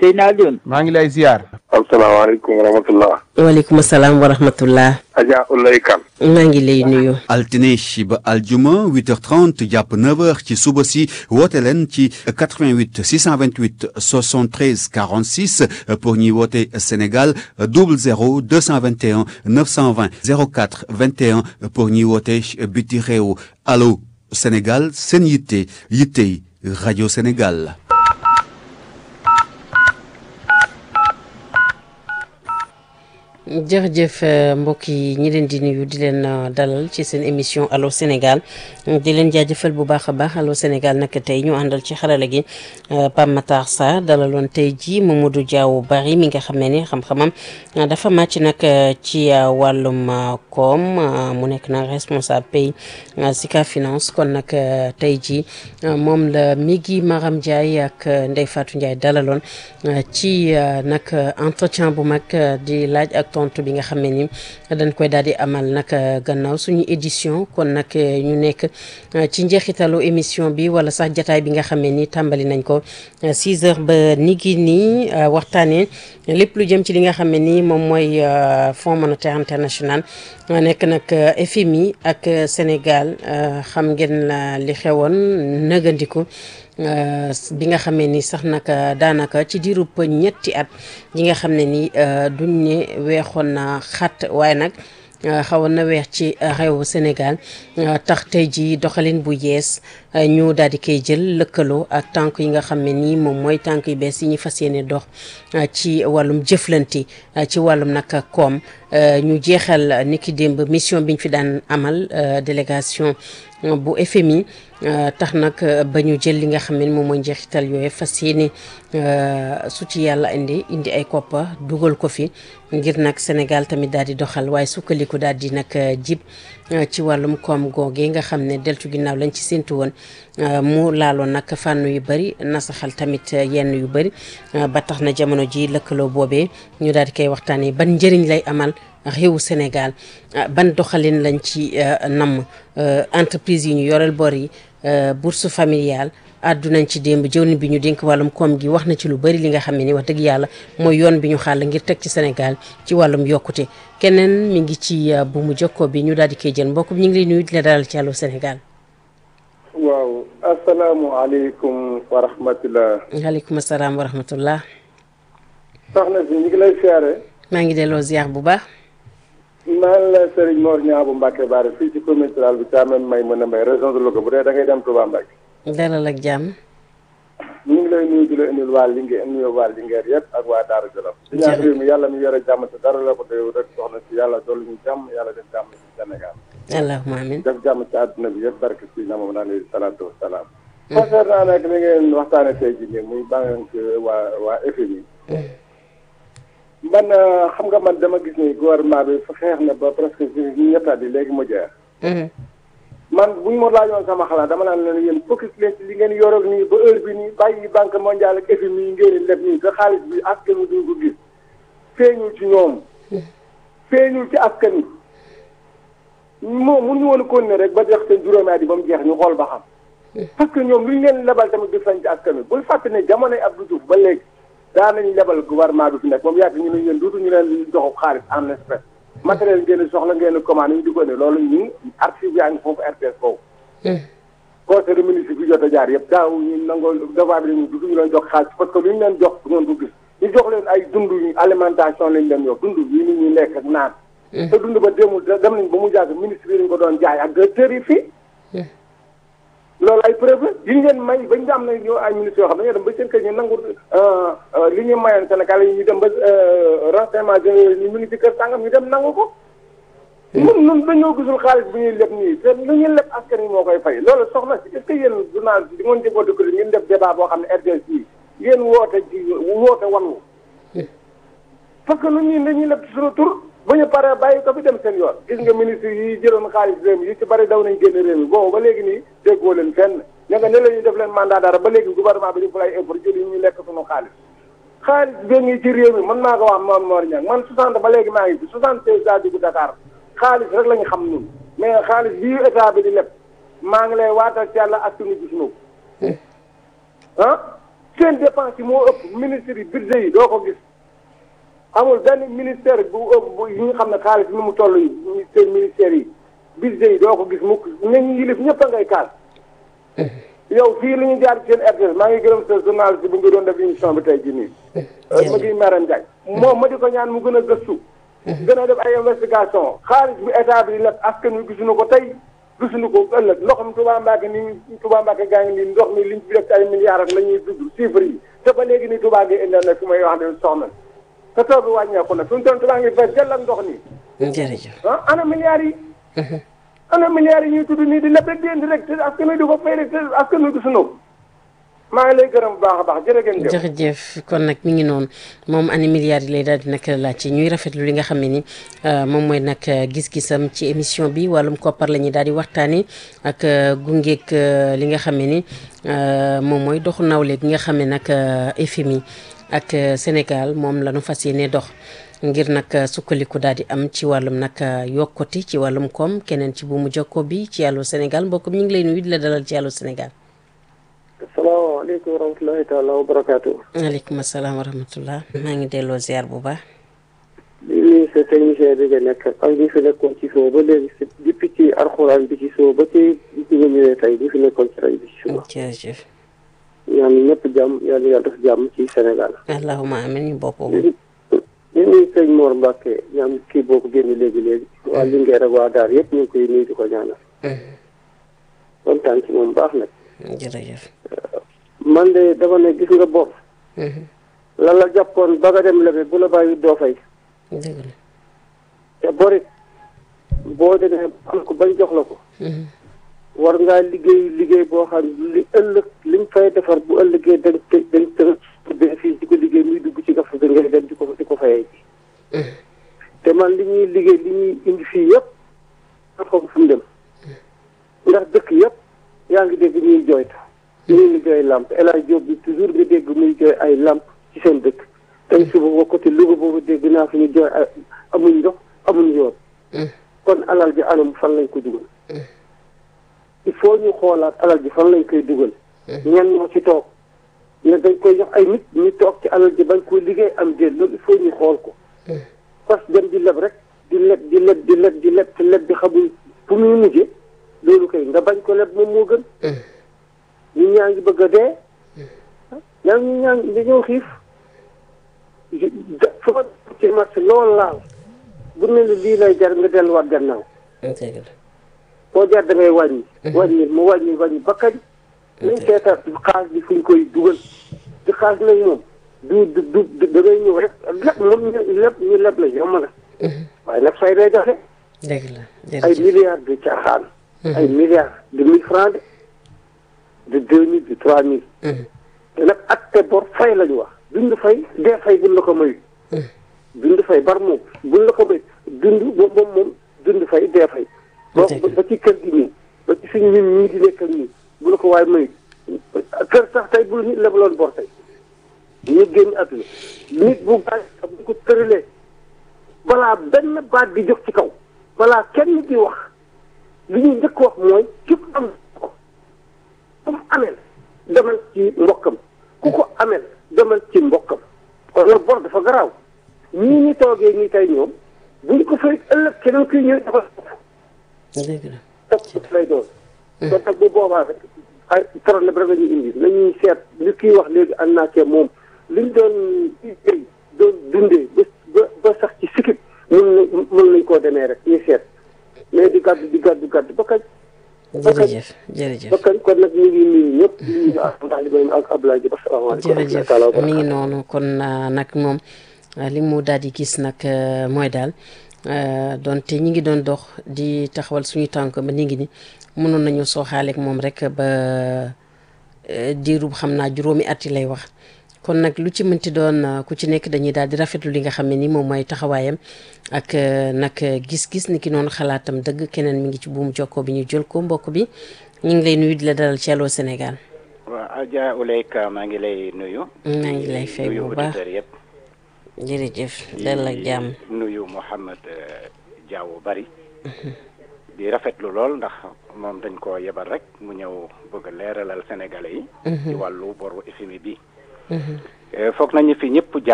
Seydina Alioune. maa ngi lay ziar. asalaamaaleykum wa rahmatullah. waaleykum salaam wa rahmatullah. Adja Ulay Kan. maa ngi lay nuyu. altine ba aljuma 8h30 jàpp 9h ci suba si woote leen ci 88 628 73 46 pour ñuy woote Sénégal 00 221 920 04 21 pour ñuy woote biti réew allo Sénégal seen yitte yittey rajo Sénégal. jërëjëf mbokk yi ñi leen di nuyu di leen dalal ci seen émission allo Sénégal di leen jaajëfal bu baax a baax allo Sénégal nag tey ñu àndal ci xarala gi Pape Matar Sarr dalaloon tey jii Mamadou Diaw Bari mi nga xam ne ni xam-xamam dafa màcc nag ci wàllum koom mu nekk nag responsable pays Sika Finance kon nag tey jii moom la Migui Maram Ndiaye ak Ndeye Fatou Ndiaye dalaloon ci nag entretien bu mag di laaj ak tontu bi nga xam ne ni dañ koy daal di amal nag gannaaw suñu édition kon nag ñu nekk ci njeexitalu émission bi wala sax jataay bi nga xam ne ni tàmbali nañ ko 6 heures ba nigi nii waxtaanee lépp lu jëm ci li nga xam ne ni moom mooy Fonds monétaire international nekk nag FMI ak Sénégal xam ngeen li xewoon nëgandiku bi nga xamee ni sax nag daanaka ci diirub ñetti at yi nga xam ne ni duñ ne weexoon na xat waaye nag xawoon na weex ci réewu Sénégal tax tey ji doxalin bu yees ñu daal di koy jël lëkkaloo ak tànk yi nga xam ne nii moom mooy tànk yu bees yi ñu fas yéene dox ci wàllum jëflanti ci wàllum nag koom ñu jeexal niki démb mission biñ fi daan amal délégation bu FMI tax nag ba ñu jël li nga xam ne moom mooy njeexital yooyu fas yéene su ci yàlla indi indi ay koppa dugal ko fi ngir nag Sénégal tamit daal di doxal waaye sukkandiku daal di nag jib ci wàllum koom googee nga xam ne deltu ginnaaw lañ ci séntu woon mu laaloon nag fànn yu bëri nasaxal tamit yenn yu bëri ba tax na jamono ji lëkkaloo boobee ñu daal di koy waxtaanee ban njëriñ lay amal réewu Sénégal ban doxalin lañ ci namm entreprise yi ñu yoreel bor yi bourse familiale àddunañ ci démb jëwriñ bi ñu dénk wàllum koom gi wax na ci lu bëri li nga xam ne ni wax dëgg yàlla mooy yoon bi ñu xàll ngir teg ci Sénégal ci wàllum yokkute keneen mi ngi ci bu mu jokkoo bi ñu daal di koy jël mbokk bi ñu ngi lay nuyu di la dalal ci Allô Sénégal. waaw asalaamualeykum wa rahmatulah. waaleykum salaam wa rahmatullah. soxna si ñu ngi lay siyaare. maa ngi delloo ziar bu baax. maa ngi la Serigne Mor Niang bu Mbacke Baare fii ci commune rurale bi Thiamène may mën a mbay région de Louga bu dee da ngay dem Touba Mbacke. dalal ak jàmm. ñu ngi lay nuyu di la indil waa Linguère nuyu waa Linguère yëpp ak waa Daara Jolof. di ñaan réew mi yàlla mi yore jàmm te dara la ko doy rek soxna si yàlla dolli ñu jàmm yàlla def jàmm ci Sénégal. allahumma amin def jàmm ci àdduna bi yëpp barke si na moom alayhi salaatu wa salaam. concernant nag li ngeen waxtaane tey jii nii muy banque waa waa FMI. man xam nga man dama gis ni gouvernement bi xeex na ba presque ñettaat yi léegi mu jeex. man buñ ma laajoon sama xalaat dama naan leen yéen focus leen ci li ngeen yoroon nii ba heure bi nii bàyyi banque mondiale ak FMI yi ngeen leb nii te xaalis bi askan wi duñ ko gis feeñul ci ñoom. feeñul ci askan wi. moom mënuñu woon a continuer rek ba jeex seen juróomi at yi ba mu jeex ñu xool ba xam. parce que ñoom luñ leen lebal tamit du feeñ ci askan wi bul fàtte ne jamonoy Abdou Diouf ba léegi. daan nañu lebal gouvernement bi fi nekk moom yàgg ñu ne yéen duutu ñu leen joxu xaalis en espèce matériel ngeen soxla ngeen commande ñu di ko ne loolu ñu archive yaa ngi foofu RTS foofu conseil de ministre bi jot a jaar yëpp daaw ñu nangoo devant bi ñu duutu ñu leen jox xaalis parce que lu ñu leen jox du ngeen ko gis ñu jox leen ay dund yu alimentation lañ leen yox dund yi nit ñi lekk ak naan te dund ba demul dem nañ ba mu jàgg ministre yi lañ ko doon jaay ak directeur yi fii loolu ay preuve la yi ngeen may bañ am na ñoo ay ministres yoo xam ne dañoo dem ba seen kër ñu nangu li ñu mayoon Sénégal yi ñu dem ba renseignement généraux ñu ngi ci kër sàngam ñu dem nangu ko. ñun ñun dañoo gisul xaalis bi ñuy leb nii te lu ñuy leb askan wi moo koy fay loolu soxna si est-ce que yéen journaliste di ngeen jëfoo dëkk ngeen def débat boo xam ne RTS yi ngeen woote ci woote wallu parce que lu ñuy dañuy leb ci suñu tur ba ñu paree bàyyi ko fi dem seen yoon gis nga ministre yi jëloon xaalis réew mi yi ci bari daw nañ génn réew mi boobu ba léegi nii déggoo leen fenn ña nga ne la ñuy def leen mandat dara ba léegi gouvernement bi ñu fa lay impôt jël yi ñu lekk suñu xaalis xaalis bi ngi ci réew mi man maa ko wax moom Mor Niang man 60 ba léegi maa ngi fi 76 daa dugg Dakar xaalis rek la ñu xam ñun mais xaalis bii état bi di leb maa ngi lay waatal ci yàlla ak suñu gis ñu ah seen dépense yi moo ëpp ministre yi budget yi doo ko gis amul benn ministère bu ëpp bu yi nga xam ne xaalis ni mu toll yi seen ministères yi budget yi doo ko gis mukk ñañu yilif ñëpp a ngay kaas yow fii li ñu jaar ci seen RTS maa ngi gërëm sa journaliste bu nga doon def émission bi tey jii nii ma ngi Maram Ndiaye moom ma di ko ñaan mu gën a gëstu gën a def ay investigation xaalis bi état bi lépp askan wi gisuñu ko tey gisuñu ko ëllëg ndoxam Touba Mbacke nii Touba Mbacke gaa ngi nii ndox mi liñ fi def ci ay milliards ak la ñuy dugg chiffres yi te ba léegi nii Touba ngi internet fi may wax ne soxna te taw bi wàññeeku na fi mu toll Touba ngi fees dell ak ndox nii jërëjëf ah ana milliards yi ana milliards yi ñuy tudd nii di lépp rek di indi rek te askan wi di ko fay rek te askan wi gisuñu ko maa ngi lay gërëm bu baax a baax jërëjëf. jërëjëf kon nag mi ngi noonu moom ani milliards yi lay daal di nag laajte ñuy rafetlu li nga xam ne ni moom mooy nag gis-gisam ci émission bi wàllum koppar la ñuy daal di waxtaanee ak gungeeg li nga xam ne ni moom mooy doxu nawle gi nga xam ne nag FMI ak Sénégal moom la ñu fas yéene dox. ngir nag sukkandiku daal di am ci wàllum nag yokkute ci wàllum koom keneen ci bu mu jokko bi ci Allô Sénégal mbokk mi ñu ngi lay nuyu di la dalal ci Allô Sénégal. asalaamaaleykum wa rahmatulahi taala wa barakaatu. waaleykum salaam wa rahmatulah. maa ngi delloo ziar bu baax. di nuyu sa technicien bi nga nekk ak ñi fi nekkoon ci suba ba léegi si depuis ci alxuraan bi ci suba ba ci bi nga ñëwee tey ñi fi nekkoon ci rajo bi ci suba. jërëjëf. ñaan ñëpp jàmm yàlla yàlla def jàmm ci Sénégal. allahumma amiin ñu bokk. ñu nuyu sëñ Mor Mbacke ñaan kii boo ko génne léegi léegi. waa Linguère ak waa Daar yëpp ñu ngi koy nuyu di ko ñaanal. kontaan ci moom baax nag. jërëjëf. man de dama ne gis nga bor. la la jàppoon ba nga dem lebe bu la bàyyi doo fay. dëgg la. te borit boo demee am ko bañ jox la ko. war ngaa liggéey liggéey boo xam li ëllëg liñ fay defar bu ëllëgee dañ te dañ tënk fii di ko liggéey muy dugg ci gaf bi ngay dem di ko di ko fayee ji. te man li ñuy liggéey li ñuy indi fii yëpp nga xam fu mu dem ndax dëkk yëpp yaa ngi dégg ñuy jooytu. ñu ngi jooy lamp El Hadj Diop bi toujours nga dégg muy jooy ay lamp ci seen dëkk tey suba ba côté Louga boobu dégg naa fi ñu jooy ay amuñ ndox amuñ yoon kon alal ji anam fan lañ ko dugal il faut ñu xoolaat alal ji fan lañ koy dugal ñenn ñoo ci toog ne dañ koy jox ay nit ñu toog ci alal ji bañ koo liggéey am déet loolu il faut ñu xool ko parce que dem di leb rek di leb di leb di leb di leb te leb bi xamul fu muy mujje loolu kay nga bañ ko leb moom moo gën ñu ñaa ngi bëgg a dee ñaa ngi ñaa ngi dañoo xiif fu ma ci marché loolu laal bu ne la lii lay jar nga delluwaat gannaaw dëgg la. foo jar da ngay wàññi wàññi mu wàññi wàññi ba kañ nañ seetaat xaalis bi fuñ koy dugal ci xaalis nag moom du du du da ngay ñëw rek lépp moom ñu lépp ñu lépp la yomb na waaye nag fay day joxe dëgg la ay jërëjëf. milliards de caaxaan ay milliards de mille francs de de deux mille de trois mille te nag acte bor fay la ñu wax dund fay dee fay buñ la ko mayu dund fay bar moom buñ la ko may dund moom moom moom dund fay dee fay boo Dëgg la. ba ci kër gi nii ba ci suñu ñun ñii di nekk ak nii bu la ko waaye mayu kër sax tey bu nit lebaloon bor tey ñu génn àdduna nit bu gaañ sax bu ko tëralee balaa benn baat di jóg ci kaw balaa kenn di wax li ñuy njëkk wax mooy képp am ko ku mu amel demal ci mbokkam ku ko amel demal ci mbokkam kon nag bor dafa garaaw ñii ñi toogee ñi tey ñoom buñ ko fay ëllëg keneen kuy ñëw dafa dëgg la. topp lay doon kon nag bu boobaa rek ay problème rek la ñuy indi nañuy seet li kii wax léegi ànd naa cee moom liñ doon liggéey doon dundee ba ba ba sax ci sikib mën na mën nañ koo demee rek ñu seet mais di gàddu di gàddu gàddu ba kañ jërëjëf jërëjëf. ba kañ kon nag ñu ngi nuyu ñëpp di nuyu ak ndax li may ak Abdoulaye Diop asalaamaaleykum jërëjëf mi ngi noonu kon ah, nag moom ah, li mu daal di gis nag ah, mooy daal ah, donte ñi ngi doon dox di taxawal suñu tànk ba ni ngi ni mënoon nañu sooxaaleeg moom rek ba eh, diirub xam naa juróomi at yi lay wax kon nag lu ci mënti doon ah, ku ci nekk dañuy daal di rafetlu li nga xam ne ni moom mooy taxawaayam ak eh, nag gis-gis ni ki noonu xalaatam dëgg keneen mi ngi ci buum jokkoo bi ñu jël ko mbokk bi ñu ngi lay nuyu di la dalal ci Allô Sénégal waaw Adja Ouleyka maa ngi lay nuyu. maa ngi lay fay nuyu bu baax auditeurs yëpp. jërëjëf dal ak jàmm nuyu Mouhamed euh, Diaw bari. di rafetlu lool ndax moom dañ ko yebal rek mu ñëw bëgg a leeralal Sénégalais yi. ci wàllu boru FMI bi. foog nañu fi ñëpp jaar